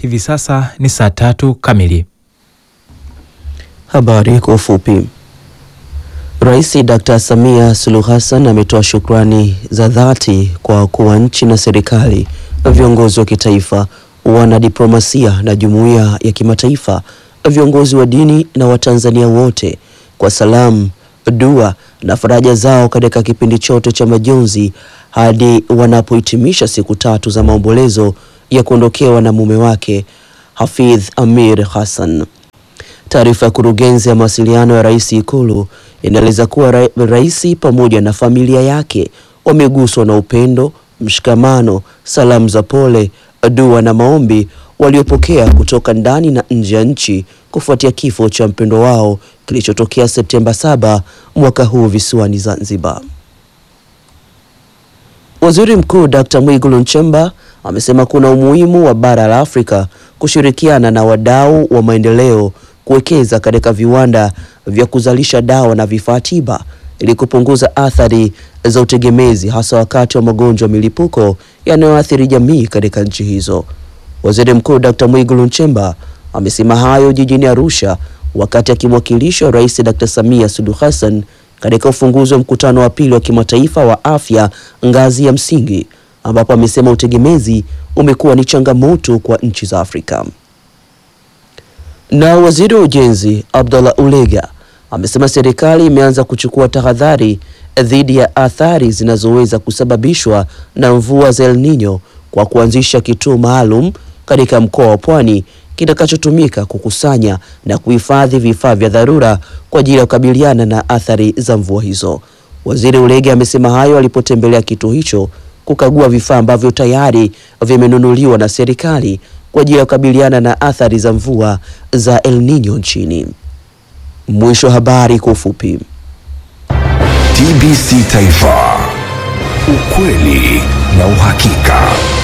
hivi sasa ni saa tatu kamili. Habari kwa ufupi. Rais Dr. Samia Suluhu Hassan ametoa shukrani za dhati kwa wakuu wa nchi na serikali, viongozi wa kitaifa, wanadiplomasia na jumuiya ya kimataifa, viongozi wa dini na Watanzania wote kwa salamu, dua na faraja zao katika kipindi chote cha majonzi hadi wanapohitimisha siku tatu za maombolezo ya kuondokewa na mume wake Hafidh Amir Hassan. Taarifa ya kurugenzi ya mawasiliano ya rais Ikulu inaeleza kuwa ra rais pamoja na familia yake wameguswa na upendo, mshikamano, salamu za pole, dua na maombi waliopokea kutoka ndani na nje ya nchi kufuatia kifo cha mpendo wao kilichotokea Septemba 7 mwaka huu visiwani Zanzibar. Waziri Mkuu Dr. Mwigulu Nchemba amesema kuna umuhimu wa bara la Afrika kushirikiana na wadau wa maendeleo kuwekeza katika viwanda vya kuzalisha dawa na vifaa tiba ili kupunguza athari za utegemezi hasa wakati wa magonjwa milipuko yanayoathiri jamii katika nchi hizo. Waziri Mkuu Dr. Mwigulu Nchemba amesema hayo jijini Arusha wakati akimwakilisha Rais Dr. Samia Suluhu Hassan katika ufunguzi wa mkutano wa pili wa kimataifa wa afya ngazi ya msingi ambapo amesema utegemezi umekuwa ni changamoto kwa nchi za Afrika. Na waziri wa ujenzi Abdallah Ulega amesema serikali imeanza kuchukua tahadhari dhidi ya athari zinazoweza kusababishwa na mvua za El Nino kwa kuanzisha kituo maalum katika mkoa wa Pwani kitakachotumika kukusanya na kuhifadhi vifaa vya dharura kwa ajili ya kukabiliana na athari za mvua hizo. Waziri Ulege amesema hayo alipotembelea kituo hicho kukagua vifaa ambavyo tayari vimenunuliwa na serikali kwa ajili ya kukabiliana na athari za mvua za El Nino nchini. Mwisho wa habari kwa ufupi. TBC Taifa, ukweli na uhakika.